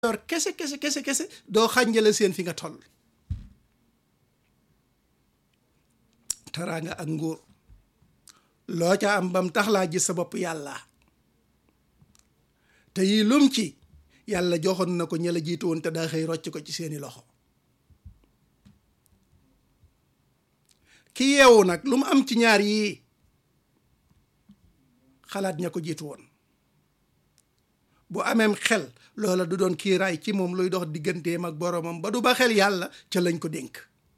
yor kese kese kese kese doo xànjale seen fi nga toll teraanga ak nguur loo ca am bam tax laa gis sa bopp yàlla te yii lum ci yàlla joxoon na ko ña la jiitu woon te daa xëy rocc ko ci seeni loxo ki yeewu nag lu mu am ci ñaar yii xalaat ña ko jiitu woon bu ameem xel loola du doon kiiraay ci moom luy dox digganteem ak boroomam ba du ba xel yàlla ca lañ ko dénk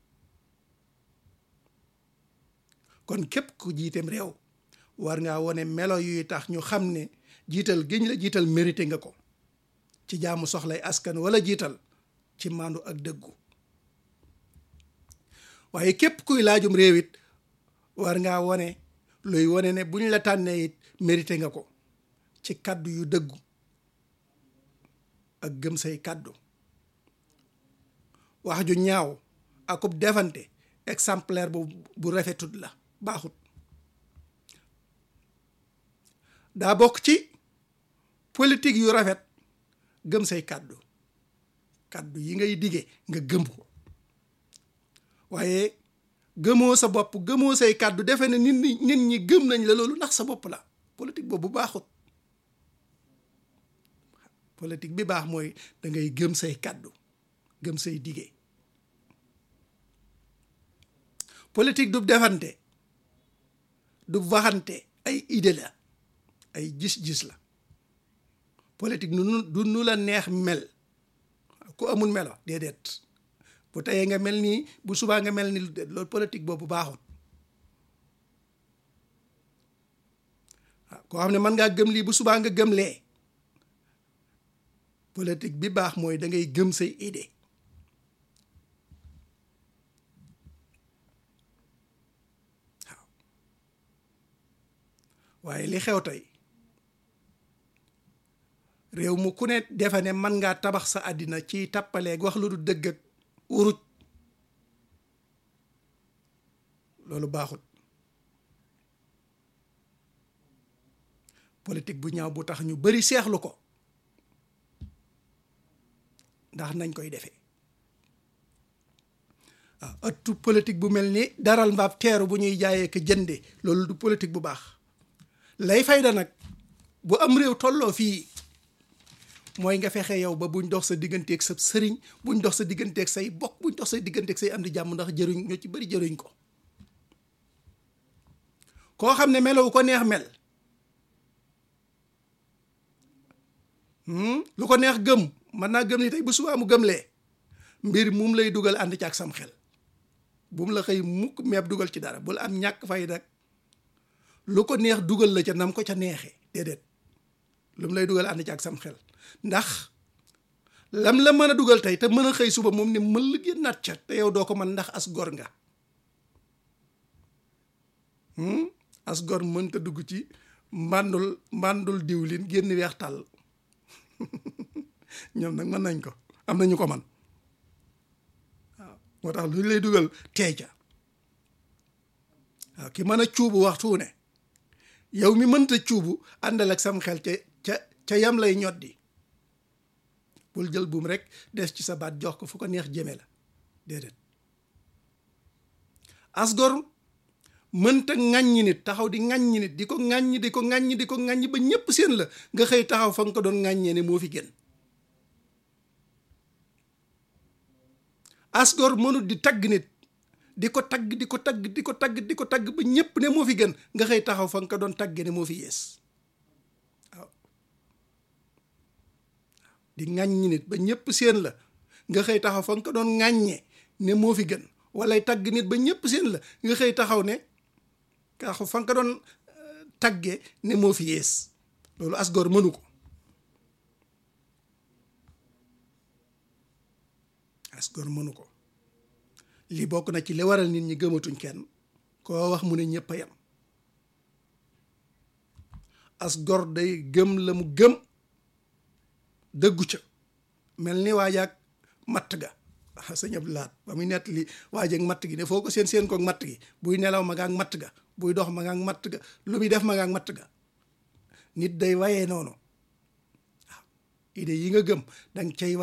kon képp ku jiiteem réew war ngaa wone melo yuy tax ñu xam ne jiital giñ la jiital mérité nga ko ci jaamu soxlay askan wala jiital ci maandu ak dëggu waaye képp kuy laajum réew it war ngaa wone luy wone ne buñ la tànnee it mérité nga ko ci kàddu yu dëggu ak gëm say kàddu wax ju ñaaw akub defante exemplaire bu bu rafetut la baaxut daa bokk ci politique yu rafet gëm say kàddu kàddu yi ngay dige nga gëm ko waaye gëmoo sa bopp gëmoo say kàddu defe ne nit ñi nit ñi gëm nañ la loolu ndax sa bopp la politique boobu baaxut politique bi baax mooy da ngay gëm say kàddu gëm say dige politique du defante du waxante ay idée la ay gis-gis la politique nu du nu la neex mel ku amul melo déedéet bu teyee nga mel nii bu subaa nga mel ni loolu politique boobu baaxut waaw koo xam ne mën ngaa gëm lii bu subaa nga gëm lee politique bi baax mooy da ngay gëm say idée waaw waaye li xew tey réew mu ku ne defe ne mën ngaa tabax sa àddina ci tappaleeg wax lu du dëgg ak uruj loolu baaxut politique bu ñaaw bu tax ñu bari seexlu ko ndax nañ koy defee waaw ëttu politique bu mel ni daral mbaab teeru bu ñuy jaayee ko jënde loolu du politique bu baax lay fayda nag bu am réew tolloo fii mooy nga fexe yow ba buñ dox sa digganteeg sa sëriñ buñ dox sa digganteeg say bokk buñ dox sa digganteeg say am di jàmm ndax jëruñ ñoo ci bari jëruñ ko koo xam ne melow ko neex mel lu ko neex gëm mën naa gëm ni tey bu subaa mu gëmlee mbir mum lay dugal ànd ci ak sam xel bu mu la xëy mukk meeb dugal ci dara bul am ñàkk fay dak lu ko neex dugal la ca nam ko ca neexee déedéet lu mu lay dugal ànd ci ak sam xel ndax lam la mën a dugal tey te mën a xëy suba moom ne mën la génnaat ca te yow doo ko mën ndax as gor nga as gor mënta dugg ci mbàndul mbàndul diwlin génn weex tàll ñoom nag mën nañ ko am nañu ko man waaw moo tax lu lay dugal teey ca waaw ki mën a cuubu waxtu ne yow mi mënta cuubu àndal ak sam xel ca ca ca yam lay ñoddi bul jël buum rek des ci sa baat jox ko fu ko neex jëme la déedéet asgor mënta ŋàññi nit taxaw di ŋàññi nit di ko ŋàññi di ko ŋàññi di ko ŋàññi ba ñépp seen la nga xëy taxaw fa nga ko doon ŋàññee ne moo fi gën asgor mënut di tagg nit di ko tagg di ko tagg di ko tagg di ko tagg ba ñépp ne moo fi gën nga xëy taxaw fa nga ko doon tagge ne moo fi yees waaw di ŋàññi nit ba ñépp seen la nga xëy taxaw fa nga ko doon ŋàññee ne moo fi gën wala tagg nit ba ñépp seen la nga xëy taxaw ne taxaw fa nga ko doon tagge ne moo fi yees loolu asgor mënu ko asgor mënu ko li bokk na ci li waral nit ñi gëmatuñ kenn koo wax mu ne ñëpp a yem asgor day gëm la mu gëm dëggu ca mel ni waajaak matt ga sëñ Abdou Lahad ba muy nett li waajeeg matt gi ne foo ko seen seen koog matt gi buy nelaw ma nga ak matt ga buy dox ma nga ak matt ga lu muy def ma nga ak matt ga nit day wayee noonu waaw idée yi nga gëm danga cay